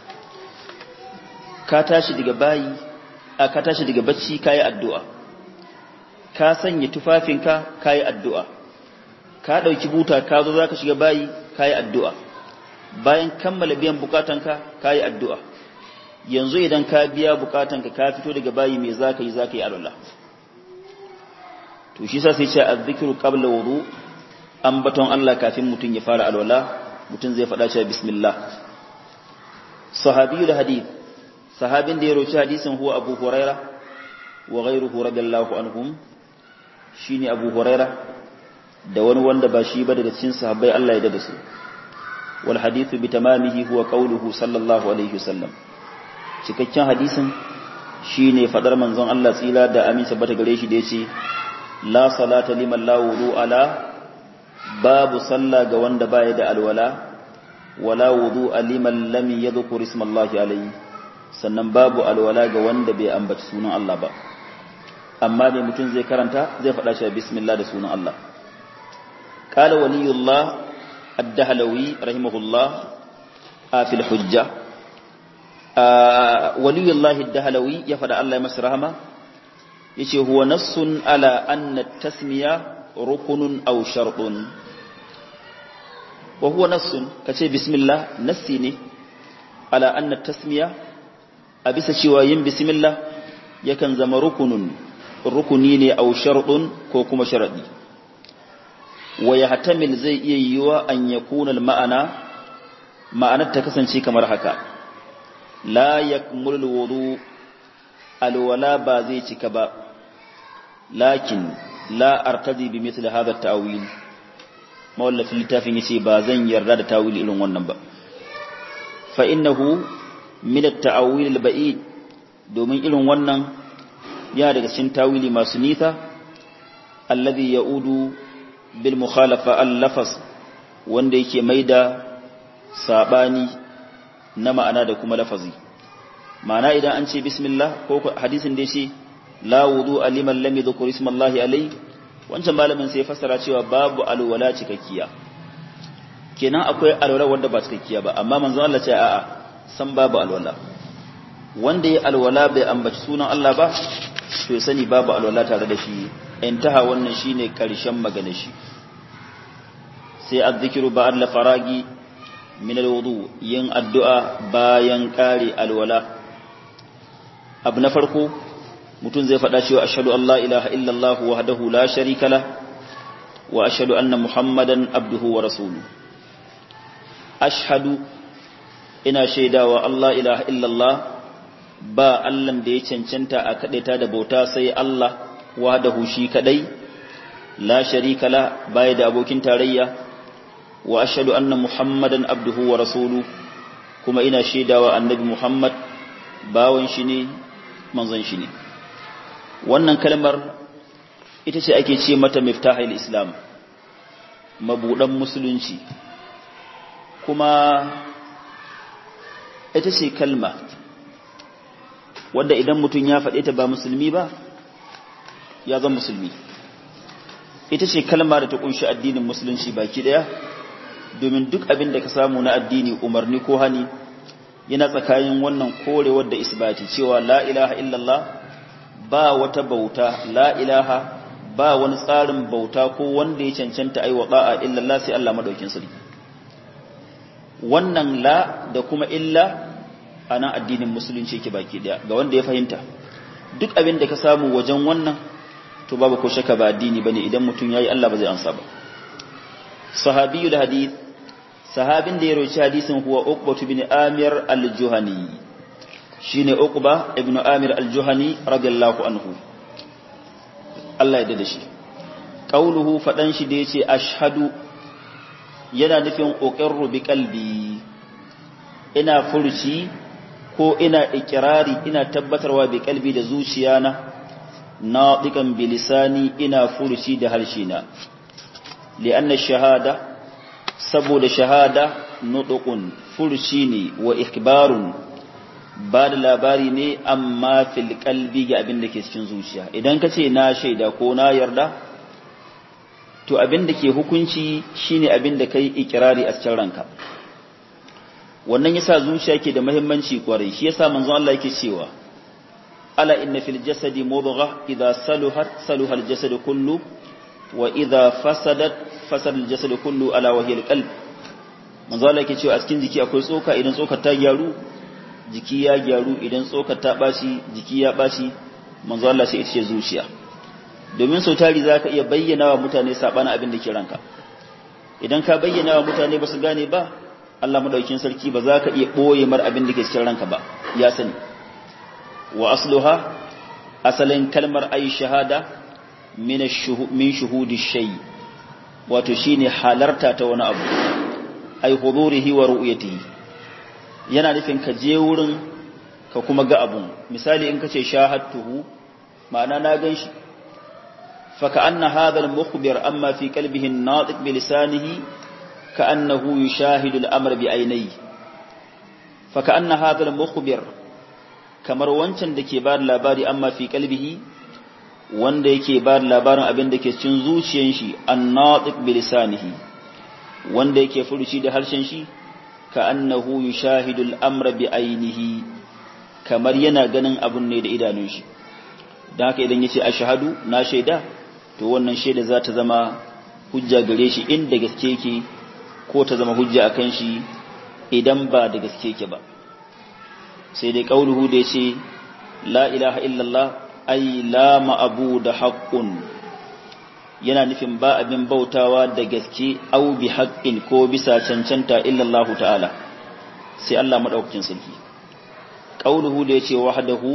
ka tashi daga bayi a ka tashi daga bacci kayi addu'a ka sanya tufafinka kayi addu'a ka ɗauki buta ka zo za ka shiga bayi kayi addu'a bayan kammala biyan bukatanka kayi addu'a yanzu idan ka biya bukatanka ka fito daga bayi mai za ka yi za ka yi alwala to shi sa sai ce a zikiru ƙabla wuru ambaton Allah kafin mutum ya fara alwala mutum zai faɗa cewa bismillah sahabiyu da hadith sahabin da ya roci hadisin huwa abu huraira wa ghairuhu radiyallahu anhum shine abu huraira da wani wanda ba shi ba daga cikin sahabbai Allah ya dada su wal hadithu bi tamamihi huwa qawluhu sallallahu alaihi wasallam cikakken hadisin shine fadar manzon Allah tsila da amin sabata gare shi da yace la salata liman la wudu ala babu sallah ga wanda baya da alwala wala wudu liman lam yadhkur ismallahi alayhi sannan babu alwala ga wanda bai ambaci sunan Allah ba amma mai mutum zai karanta zai faɗa shi bismillah da sunan Allah qala waliyullah ad-dahlawi rahimahullah a fil hujja waliyullah ad-dahlawi ya faɗa Allah ya masa rahama yace huwa nassun ala anna tasmiya rukunun aw shartun wa huwa nassun kace bismillah nassi ne ala anna tasmiya a bisa cewa yin bismillah yakan zama rukunun rukuni ne au sharɗun ko kuma sharaɗi wa ya hatamil zai iya yiwa an ya kuna ma'ana ma'anar ta kasance kamar haka la yakmul wudu alwala ba zai cika ba lakin la artazi bi mithli hadha at-ta'wil mawallafin littafin yace ba zan yarda da tawili irin wannan ba fa innahu min at-ta'awil al-ba'id domin irin wannan ya daga cikin tawili masu nisa alladhi ya'udu bil mukhalafa al-lafaz wanda yake maida sabani na ma'ana da kuma lafazi ma'ana idan an ce bismillah ko hadisin da yace la wudu liman lam yadhkur ismallahi alayhi wancan malamin sai fassara cewa babu alwala cikakkiya kenan akwai alwala wanda ba cikakkiya ba amma manzon Allah ce a'a san babu alwala wanda ya alwala bai ambaci sunan Allah ba to ya sani babu alwala tare da shi intaha wannan shine karshen magana shi sai azzikiru ba'd la faragi min alwudu yin addu'a bayan kare alwala abu na farko mutum zai faɗa cewa ashhadu an la ilaha illallah wahdahu la sharika la wa ashhadu anna muhammadan abduhu wa rasuluhu ashhadu ina shaidawa Allah ilaha illallah ba Allahn da ya cancanta a kadaita da bauta sai Allah wahdahu shi kadai la sharika la baya da abokin tarayya wa ashhadu anna muhammadan abduhu wa rasulu kuma ina shaidawa annabi muhammad bawan shi ne manzon shi ne wannan kalmar ita ce ake ce mata miftahil islam mabudan musulunci kuma ita ce kalma wadda idan mutum ya faɗe ta ba musulmi ba ya zama musulmi ita ce kalma da ta kunshi addinin musulunci baki ɗaya domin duk abin da ka samu na addini umarni ko hani yana tsakanin wannan korewar da isbati cewa la ilaha illallah ba wata bauta la ilaha ba wani tsarin bauta ko wanda ya cancanta aiwa ba'a illallah sai Allah madaukin sarki wannan la da kuma illa a nan addinin musulunci ke baki daya ga wanda ya fahimta duk abin da ka samu wajen wannan to babu ko shaka ba addini bane idan mutum yayi Allah ba zai ansa ba sahabiyul hadith sahabin da ya roci hadisin huwa uqbah ibn amir al-juhani shine uqba ibn amir al-juhani radiyallahu anhu Allah ya dade shi qauluhu fadan shi da yace ashhadu yana nufin uqirru bi qalbi ina furci ko ina ikirari ina tabbatarwa bi qalbi da zuciyana nadiqan bi lisani ina furci da harshina li'anna shahada saboda shahada nutqun furci ne wa ikbarun ba da labari ne amma fil qalbi ga abin da ke cikin zuciya idan ka ce na shaida ko na yarda to abin da ke hukunci shine abin da kai ikirari a cikin ranka wannan yasa zuciya ke da muhimmanci kwarai shi yasa manzon Allah yake cewa ala inna fil jasadi mudghah idha saluhat saluha al jasad kullu wa idha fasadat fasada al jasad kullu ala wa hiya al qalb manzon Allah yake cewa a cikin jiki akwai tsoka idan tsokar ta gyaru jiki ya gyaru idan tsokar ta bashi jiki ya bashi manzon Allah sai ita ce zuciya domin sau tari za ka iya bayyana wa mutane saɓanin abin da ke ranka idan ka bayyana wa mutane ba su gane ba Allah maɗaukin sarki ba za ka iya ɓoye mar abin da ke cikin ranka ba ya sani wa asluha asalin kalmar ayi shahada min shuhudi shay wato shine halarta ta wani abu ay hudurihi wa ru'yatihi yana nufin ka je wurin ka kuma ga abun misali in ka ce shahadtuhu ma'ana na gan shi فكأن هذا المخبر أما في قلبه الناطق بلسانه كأنه يشاهد الأمر بعينيه فكأن هذا المخبر kamar wancan da ke ba da labari amma fi kalbihi wanda yake ba da labarin abin da ke cikin zuciyar shi annatiq bi lisanihi wanda yake furuci da harshen shi ka annahu yushahidu al-amra bi ainihi kamar yana ganin abun ne da idanun shi dan haka idan yace ashhadu na shaida to wannan shaida za ta zama hujja gare shi inda gaske yake ko ta zama hujja akan shi idan ba da gaske yake ba sai dai kauluhu da yace la ilaha illallah ay la ma'budu haqqun yana nufin ba abin bautawa da gaske au bi haqqin ko bisa cancanta illallahu ta'ala sai Allah madaukakin sarki qauluhu da yace wahdahu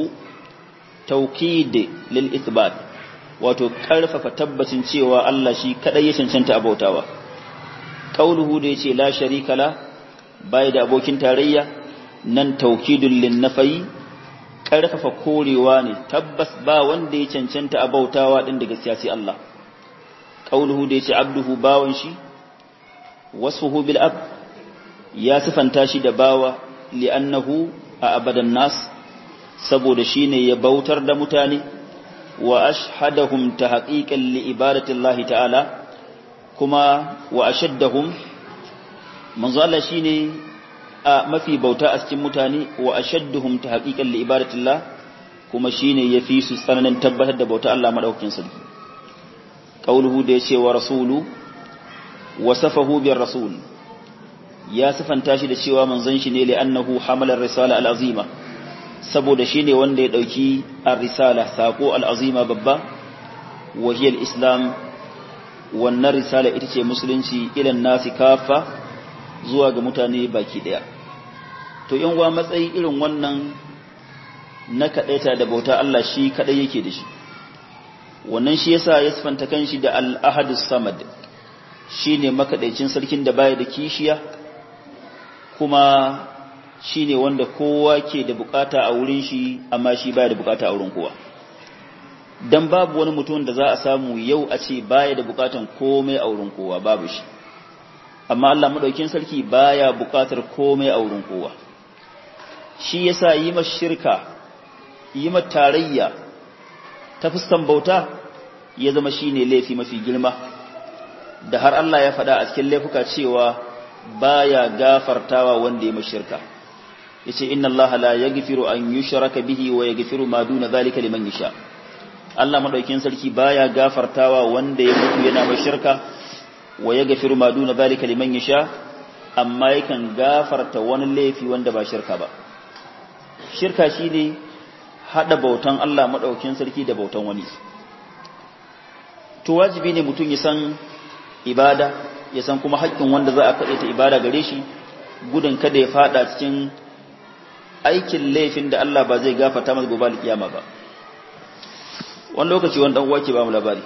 tawkid lil ithbat wato karfafa tabbacin cewa Allah shi kadai ya cancanta a bautawa qauluhu da yace la sharika la bai da abokin tarayya nan tawkidul lin nafi karfafa korewa ne tabbas ba wanda ya cancanta a bautawa din da gaskiya sai Allah qauluhu da yace abduhu bawan shi wasfuhu bil ab ya sifanta shi da bawa li'annahu a abadan nas saboda shine ya bautar da mutane wa ashhadahum tahqiqan li ibadati Allah ta'ala kuma wa ashaddahum manzo Allah shine a mafi bauta a cikin mutane wa ashadduhum tahqiqan li ibadati Allah kuma shine yafi su tsananin tabbatar da bauta Allah madaukakin sarki qauluhu da yace wa rasulu wasafahu bir rasul ya sifanta shi da cewa manzon shi ne li'annahu hamala risala al-azima saboda shine wanda ya dauki ar-risala sako al-azima babba wa hiya al-islam wannan risala ita ce musulunci ilan nasi kafa zuwa ga mutane baki daya to yan uwa matsayi irin wannan na kadaita da bauta Allah shi kadai yake da shi wannan shi yasa ya sifanta kanshi da al-ahadus samad shine makadaicin sarkin da baya da kishiya kuma shine wanda kowa ke da bukata a wurin shi amma shi baya da bukata a wurin kowa dan babu wani mutum da za a samu yau a ce baya da bukatan komai a wurin kowa babu shi amma Allah madaukin sarki baya bukatar komai a wurin kowa shi yasa yi ma shirka yi ma tarayya ta fuskan bauta ya zama shine laifi mafi girma da har Allah ya faɗa a cikin laifuka cewa baya gafartawa wanda ya mashirka yace inna Allah la yaghfiru an yushraka bihi wa yaghfiru ma duna zalika liman yasha Allah madaukin sarki baya gafartawa wanda ya mutu yana mashirka wa yaghfiru ma duna zalika liman yasha amma yakan gafarta wani laifi wanda ba shirka ba shirka shine hada bautan Allah madaukin sarki da bautan wani to wajibi ne mutum ya san ibada ya san kuma haƙƙin wanda za a kaɗe ta ibada gare shi gudun kada ya fada cikin aikin laifin da Allah ba zai gafata masa gobe kiyama ba wani lokaci wani dan uwa ke ba mu labari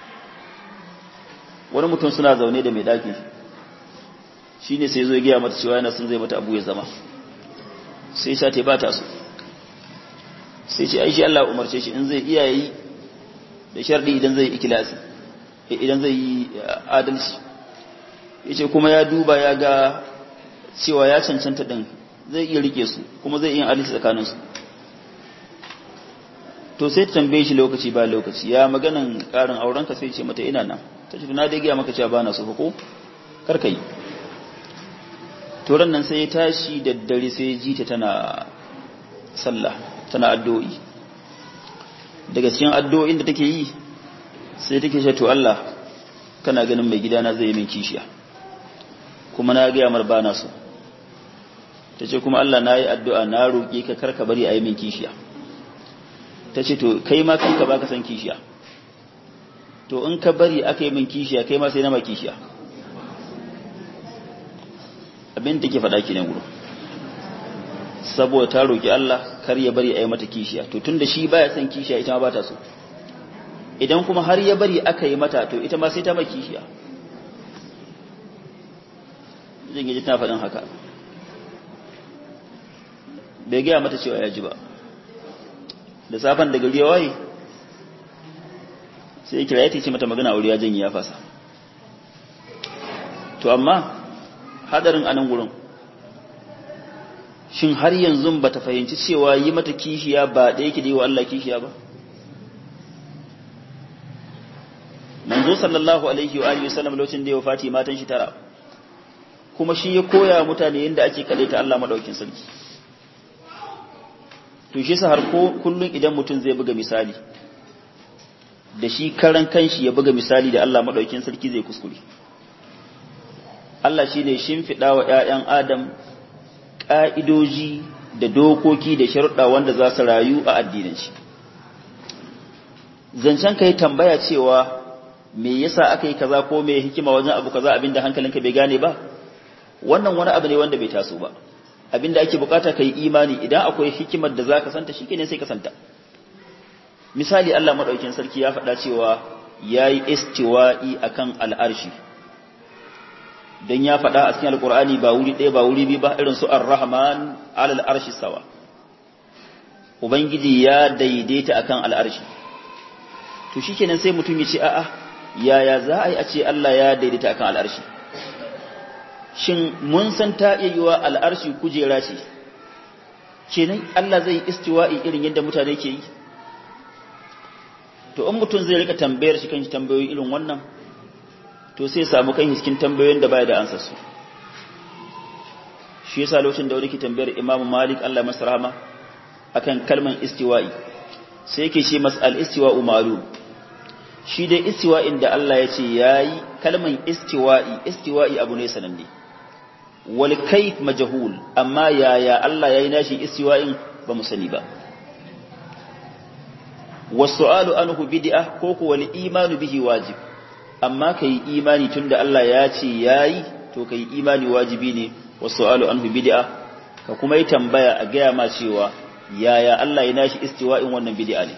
wani mutum suna zaune da mai daki shine sai zo ya gaya mata cewa yana sun zai mata abu ya zama sai sha ta ba ta so sai ce ai shi Allah umarce shi in zai iya yi da sharɗi idan zai ikilasi idan zai yi adalci yace kuma ya duba ya ga cewa ya cancanta din zai iya rike su kuma zai iya adalci tsakanin su to sai ta tambaye shi lokaci ba lokaci ya maganan karin auren ka sai ce mata ina nan ta ce na dai ga maka cewa bana so ko kar kai to ran nan sai ya tashi da dare sai ya ji ta tana sallah tana addu'o'i daga cikin addu'o'in da take yi sai take ce to Allah kana ganin mai gidana zai yi min kishiya kuma na ga yamar bana so tace kuma Allah nayi addu'a na roke ka karka bari a yi min kishiya tace to kai ma kanka baka san kishiya to in ka bari aka yi min kishiya kai ma sai na ma kishiya abin da ke faɗa ki ne gudu saboda ta roki Allah kar ya bari a yi mata kishiya to tunda shi baya son kishiya ita ma ba ta so idan kuma har ya bari aka yi mata to ita ma sai ta mai kishiya zai gaji tana faɗin haka bai gaya mata cewa ya ji ba da safan da gari ya waye sai kira ya ce mata magana wuri ya janye ya fasa to amma hadarin anan gurin shin har yanzu ba ta fahimci cewa yi mata kishiya ba ɗaya ki da yi wa Allah kishiya ba manzo sallallahu alaihi wa alihi wasallam lokacin da ya wafati matan shi tara kuma shi ya koya mutane yadda ake ta Allah madaukin sarki to shi sa har ko kullun idan mutum zai buga misali da shi karan kanshi ya buga misali da Allah madaukin sarki zai kuskure Allah shine shimfiɗa wa ƴaƴan Adam ƙa'idoji da dokoki da sharuɗa wanda za su rayu a addinin shi zancen ka yi tambaya cewa me yasa aka yi kaza ko me hikima wajen abu kaza abinda hankalinka bai gane ba wannan wani abu ne wanda bai taso ba abinda ake bukata kai imani idan akwai hikimar da zaka santa shikenan sai ka santa misali Allah madaukakin sarki ya faɗa cewa yayi istiwa'i akan al'arshi dan ya faɗa a cikin alqur'ani ba wuri ɗaya ba wuri biyu ba irin su ar-rahman 'ala al-arshi sawa ubangiji ya daidaita akan al'arshi to shikenan sai mutum ya ce a'a yaya za a yi a ce Allah ya daidaita akan al'arshi shin mun san ta iya yiwa al'arshi kujera ce kenan Allah zai istiwa'i irin yadda mutane ke yi to in mutum zai rika tambayar shi kanshi tambayoyi irin wannan to sai samu kan hiskin tambayoyin da baya da ansa su shi yasa lokacin da wani ke tambayar Imam Malik Allah masa rahama akan kalman istiwa'i sai yake ce mas al-istiwa'u ma'lum shi dai istiwa'in da Allah ya ce yayi kalman istiwa'i istiwa'i abu ne sananne wal kayf majhul amma yaya Allah yayi nashi istiwa'in ba mu sani ba wasu'alu anhu bid'ah ko ko wal imanu bihi wajib amma kai imani tunda Allah ya ce yayi to kai imani wajibi ne wasu'alu anhu bid'ah ka kuma yi tambaya a gaya ma cewa yaya Allah ya nashi istiwa'in wannan bid'a ne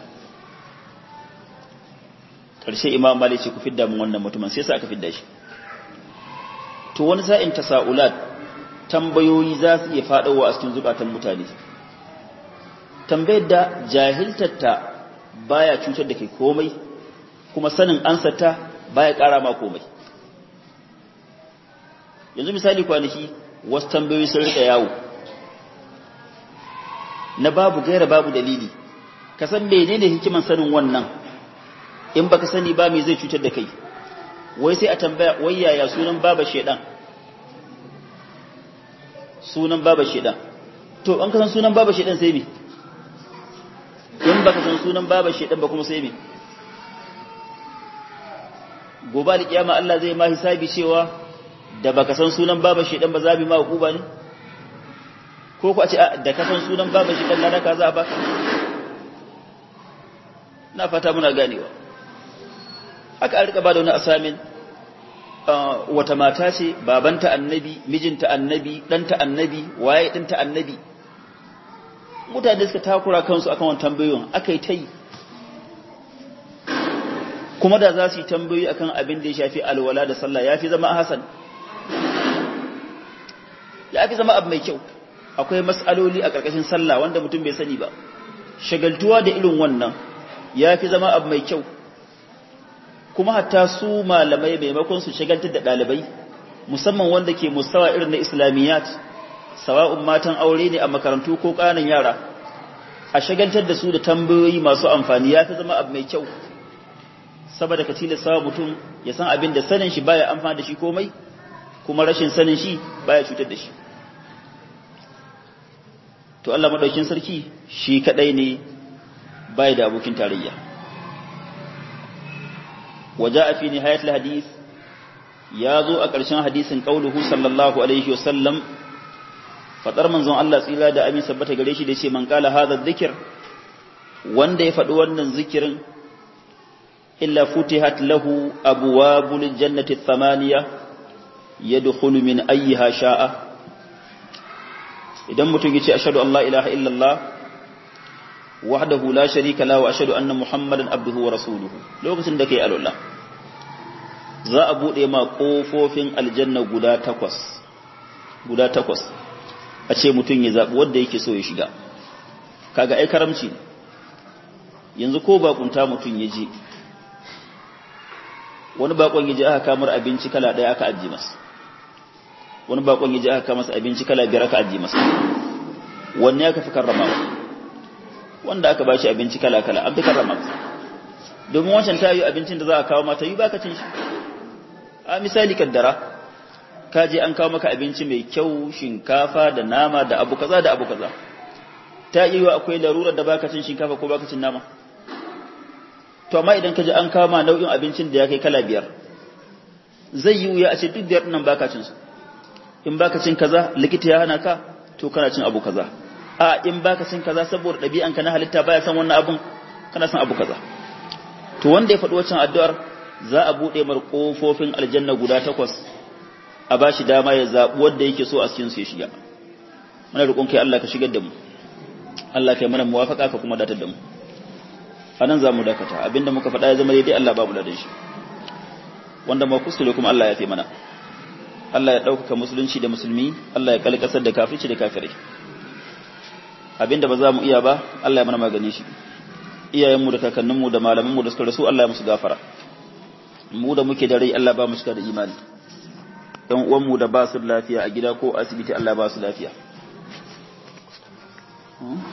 karshe imam malik ce ku fidda mun wannan mutumin sai sa aka fidda shi to wani sa'in tasaulat tambayoyi za su iya fadawa a cikin zukatan mutane tambayar da jahiltarta baya cutar da kai komai kuma sanin ansarta baya kara ma komai yanzu misali kwanaki wasu tambayoyi sun rika yawo na babu gaira babu dalili ka san menene hikiman sanin wannan in baka sani ba me zai cutar da kai wai sai a tambaya wai yaya sunan baba shedan sunan baba shedan to an kasan sunan baba shedan sai me in baka san sunan baba shedan ba kuma sai me gobe da kiyama Allah zai ma hisabi cewa da baka san sunan baba shedan ba za bi ma hukuba ne ko ku a ce da ka san sunan baba shedan na ka za ba na fata muna ganewa haka an rika ba da wani asamin wata mata ce babanta annabi mijinta annabi ɗanta annabi waye ɗanta annabi mutane suka takura kansu akan wani tambayoyin aka yi ta yi kuma da za su yi tambayoyi akan abin da ya shafi alwala da sallah ya fi zama a hasan ya fi zama abu mai kyau akwai matsaloli a ƙarƙashin sallah wanda mutum bai sani ba shagaltuwa da irin wannan ya fi zama abu mai kyau kuma hatta su malamai maimakon su shagaltar da ɗalibai musamman wanda ke mustawa irin na islamiyat sawa'un matan aure ne a makarantu ko ƙananan yara a shagaltar da su da tambayoyi masu amfani ya fi zama abu mai kyau saboda ka tilasta mutum ya san abin da sanin shi baya amfani da shi komai kuma rashin sanin shi baya cutar da shi to Allah madaukin sarki shi kadai ne baya da abokin tarayya وجاء في نهاية الحديث يازو أكرشان حديث قوله صلى الله عليه وسلم فطر منزون الله سيلا دا أمين سبت قريشي ديشي من قال هذا الذكر وان دي فدوان الذكر إلا فتحت له أبواب الجنة الثمانية يدخل من أيها شاء idan mutum ya ce ashhadu an la ilaha illallah wahdahu la sharika lahu wa ashhadu anna muhammadan abduhu wa rasuluhu lokacin da kai alwala za a bude ma kofofin aljanna guda takwas guda takwas a ce mutum ya zabi wanda yake so ya shiga kaga ai karamci yanzu ko bakunta mutum ya je wani bakon ya je aka kamar abinci kala daya aka ajiye masa wani bakon ya je aka masa abinci kala biyar aka ajiye masa wanne aka fi karrama wanda aka bashi abinci kala kala an fi karrama domin wancan ta yi abincin da za a kawo mata yi baka cin shi a misali kaddara ka je an kawo maka abinci mai kyau shinkafa da nama da abu kaza da abu kaza ta yi wa akwai larurar da baka cin shinkafa ko baka cin nama to amma idan ka ji an kawo ma nau'in abincin da ya kai kala biyar zai yi wuya a ce duk biyar nan baka cin su in baka cin kaza likita ya hana ka to kana cin abu kaza a in baka cin kaza saboda ɗabi'anka na halitta baya san wannan abun kana san abu kaza to wanda ya faɗi wancan addu'ar za a buɗe mar ƙofofin aljanna guda takwas a ba shi dama ya zaɓi wanda yake so a cikin su ya shiga muna roƙon kai Allah ka shigar da mu Allah kai mana muwafaka ka kuma datar da mu a nan za mu dakata abinda muka faɗa ya zama daidai Allah babu ladan shi wanda ma kuskure kuma Allah ya fi mana Allah ya ɗaukaka musulunci da musulmi Allah ya kalkasar da kafirci da kafirai abinda ba za mu iya ba Allah ya mana magani shi iyayenmu da kakanninmu da malamanmu da suka rasu Allah ya musu gafara mu da muke da rai Allah ba mu cika da imani ɗan uwanmu da ba su lafiya a gida ko asibiti Allah ba su lafiya